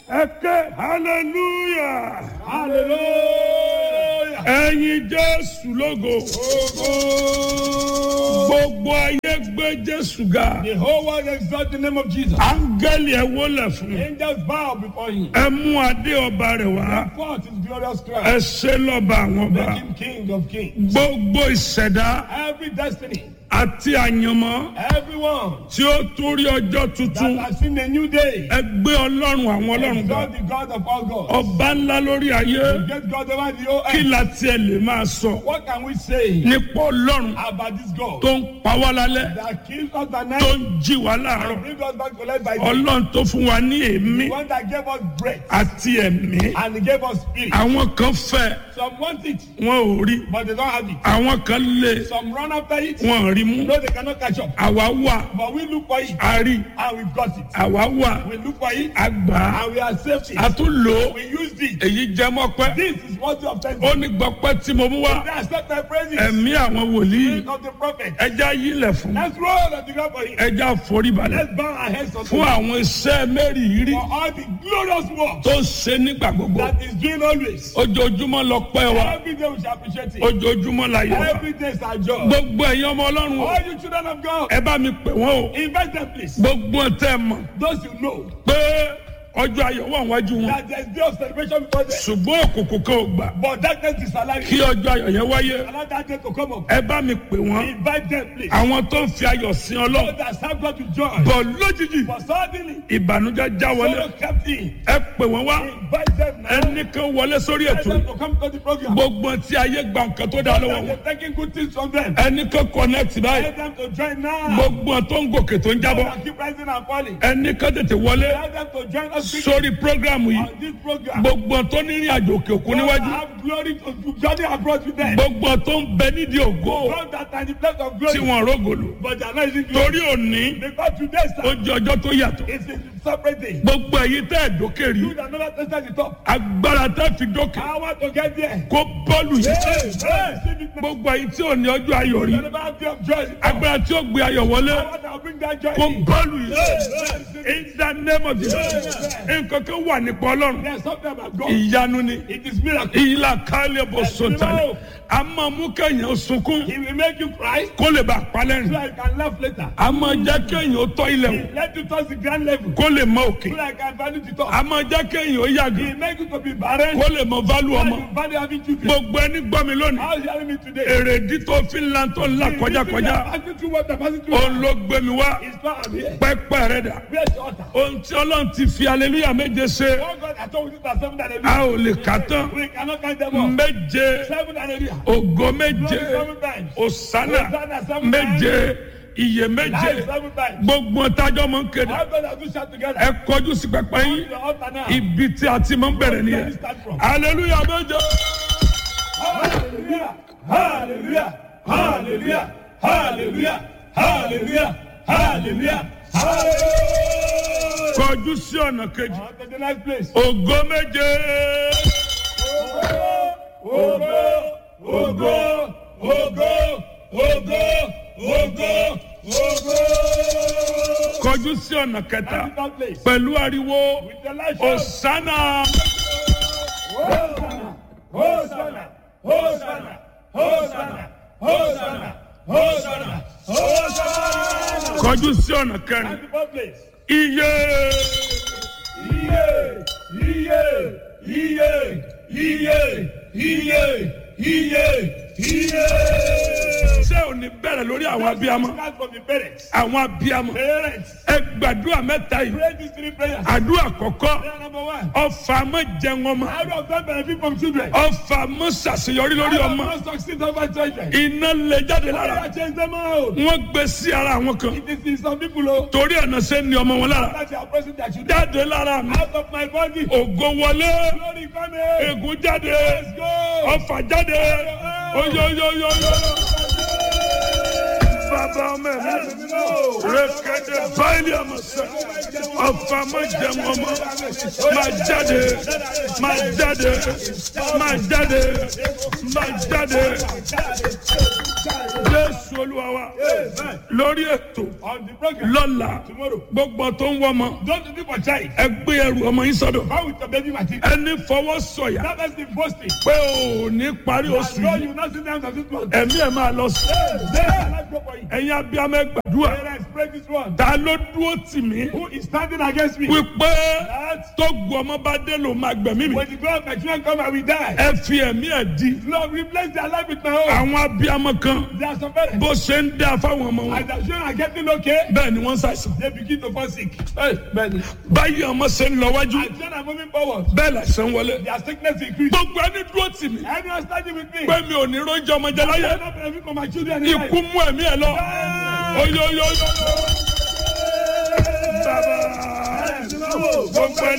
ẹ ké hallelujah Hallelujah. ẹyin jésù lógo gbogbo ayé gbé jésù ga The whole world exalt the name of Jesus. áńgẹ́lì ẹ wólẹ̀ fún Angels bow before him. ẹ mú adé ọba rẹ̀ wá Forth his glorious ẹ crown. ṣe lọ́ba àwọn ọba Make him king of kings. gbogbo ìṣẹ̀dá Every destiny, àti àyànmọ́ everyone tí ó torí ọjọ́ that tuntun has seen a new day, ẹ gbé ọlọ́run àwọn ọlọ́run ga exalt the God of all gods. ọba ńlá lórí ayé Get God over the whole kí earth. la tiẹ̀ lè máa sọ What can we say nípa ọlọ́run about this God tó ń pa wá lálẹ́ that kills us tó at night ń jí wá láàárọ̀ and brings us back to life by day? ọlọ́run tó fún wa ní èémí The one that gave us breath àti ẹ̀mí and he gave us spirit. àwọn kan fẹ́ Some want it, wọn ò rí but they don't have it. àwọn kan lé Some run after it, wọn ò rí mú no, they cannot catch up. àwa wà But we look for it a rí and we've got it. àwa wà We look for it a gbà á and we accept a it. tún lò ó We used it. èyí jẹ́ mọ́pẹ́ This is what you have said. ó ní gbọ́pẹ́ tí mo mú wá They accept my praises. ẹ̀mí àwọn wòlíì Spirit of the prophet. ẹja yílẹ̀ fún Let's roll on the ground for him. ẹja foríbalẹ̀ Let's bow our heads unto fún him àwọn iṣẹ́ mẹ́rìírí for all the glorious work tó ń ṣe nígbà gbogbo that is doing always. ojoojúmọ́ lọ pẹ́ wa Every day we shall appreciate it. ojoojúmọ́ la yẹ wa Every day is our job. gbogbo ẹ̀yin ọmọ ọlọ́run o All you children of God, ẹ bá mi pè wọ́n o invite them please. gbogbo tẹ́ ẹ mọ̀ Those you know pé ọjọ́ ayọ̀ wà wájú wọn that there is day of celebration before them. ṣùgbọ́n òkùnkùn kan ò gbà But darkness is alive. kí ọjọ́ ayọ̀ yẹn wáyé Allow that day to come up. ẹ bá mi pè wọ́n Invite them please. àwọn tó ń fi ayọ̀ sin So ọlọ́run that serve God with joy. bọ̀ lójijì But suddenly, ìbànújẹ́ já wọlé sorrow kept in. ẹ pè wọ́n wá Invite them now. ẹnìkan wọlé sórí Tell ètò them yìí to come to the program. gbogbo tí ayé gba nǹkan tó dá lọ́wọ́ wọn They're taking good things from them. ẹnìkan connect báyìí Tell them to join now. gbogbo tó ń gòkè tó ń jábọ́ And keep rising and falling. ẹnìkan tètè wọlé Tell them to join us quickly sórí programu yìí on this program. gbogbo tó ní ìrìn àjò òkè òkun God níwájú have glory to to journey abroad with them. gbogbo tó ń bẹ nídìí ògo God that are in the place of tí glory. wọn rógòlò But they are not using glory. torí òní Because today, ó sir, jẹ ọjọ́ tó yàtọ̀ it's a separate day. gbogbo èyí tẹ́ ẹ̀ dókè rí You that never tested the top. agbára tẹ́ fi dókè I want to get there. kó bọ́ọ̀lù Hey, yìí hey, receive it now. gbogbo èyí tí ò ní ọjọ́ ayọ̀ rí You never have day of joy. agbára tí ó gbé ayọ̀ wọlé I want to bring that joy kó in. bọ́ọ̀lù yìí Hey, hey, receive it. in the name of Jesus nǹkan kan wà nípa ọlọ́run There's something about God. ìyanu ni It is miracle. ìlà kálẹ̀ bó sọ̀tàlẹ̀ a máa mú kéèyàn sunkún He will make you cry kó lè bá a so palẹ́rìn I can laugh later. a máa jẹ́ kéèyàn ó tọ́ ilẹ̀ wò He let you touch the grand level kó lè mọ òkè so I can value the top. a máa jẹ́ kéèyàn ó yàgò He make you to be barren kó lè mọ válù so ọmọ you value having children. gbogbo ẹni gbọ́ mi lónìí How is he hearing me today? èrèdí tó fi ń lan tó ń là kọjákọjá Passing through what I'm passing through. òun ló gbé mi wá It's not I'm here. pẹ́pẹ́ rẹ̀ dà Where's the altar? ohun tí ọlọ́run ti fi aleluya méje ṣe Oh God, I told you that seven and a ò lè kà tán We cannot count them all. méje Seven and ògo méje Glory seven times. òsánà Hosanna seven méje iye méje Life seven times. gbogbo tájọ́ mọ̀ ń kéde How God has we shout together. ẹ kọjú sí pẹpẹ Come yín to the altar now. ibi tí a ti máa ń bẹ̀rẹ̀ nìyẹn aleluya méje Hallelujah. Hallelujah. Hallelujah. Hallelujah. Hallelujah. Hallelujah. Hallelujah. kọjú sí ọ̀nà kejì On to the next place. ògo méje Ogo, ogo, ogo, ogo, ogo, ogo. kọjú sí ọ̀nà kẹta On to that place. pẹ̀lú ariwo With the light òsánà Hosanna, Hosanna, Hosanna, Hosanna, Hosanna, Hosanna, Hosanna. kọjú sí ọ̀nà kẹrin On to that place. iye Iye, iye, iye, iye, iye, iye, iye. ṣé ò ní bẹ̀rẹ̀ lórí àwọn abiyamọ Start from the parents. àwọn abiyamọ Parents, ẹ gbàdúrà mẹ́ta yìí pray these three prayers. àdúrà kọ̀kọ́ Prayer number one. ọfà mọ́ jẹun ọmọ How do I obtain benefit from children? ọfà mọ́ ṣàṣeyọrí lórí How do ọmọ I succeed over children? iná lè jáde How do lára I change them out? wọ́n gbé sí ara àwọn kan It is in some people oh, torí ọ̀nà ṣe ń ní ọmọ wọn lára that they are pressing their children jáde lára mi out of my body. ògo wọlé Glory coming. ègún jáde Let's go. ọfà jáde oyoyoyoyo bàbá ọmọ ẹ̀mí rẹ̀kẹ̀dẹ̀ báyìí àmọ̀sẹ̀ ọ̀fà má jẹun ọmọ máa jáde máa jáde máa jáde máa jáde jésù olúwa wa lórí ètò On the program. lọ́la Tomorrow. gbogbo tó ń wọ́ ọmọ Don't do for child. ẹ gbé ẹrù ọmọ yín sọ́dọ̀ How with the baby Martin? ẹni fọwọ́ sọ̀yà That has been boasting. pé ò ní parí oṣù No, yìí you not sit down to this one. ẹ̀mí ẹ̀ máa lọ sí There, let's go for you. ẹ̀yin abiyamọ ẹ gbàdúrà Parents, pray this one. ta ló dúró tì mí Who is standing against me? wípé That tó gu ọmọ bá dé ló máa gbẹ̀mí mi when the God of my children come, I will die. ẹ fi ẹ̀mí ẹ̀ di Lord, replace their life with my own. àwọn abiyamọ kan There are some parents. bó ṣe ń dá fáwọn ọmọ wọn As their children are getting okay, bẹ́ẹ̀ ni wọ́n ń ṣàìsàn they begin to fall sick. Hey, man. báyìí ọmọ ṣe ń lọ wájú As children are moving forward, bẹ́ẹ̀ làṣẹ ń wọlé their sickness increase. gbogbo ẹni dúró tì mí Anyone standing with me? pé mi ò ní róúnjẹ ọmọ jẹ láyé I don't benefit from my children. in life. ikú mú ẹ̀mí ẹ̀ lọ oyoyoyo bàbá gbogbo ẹni.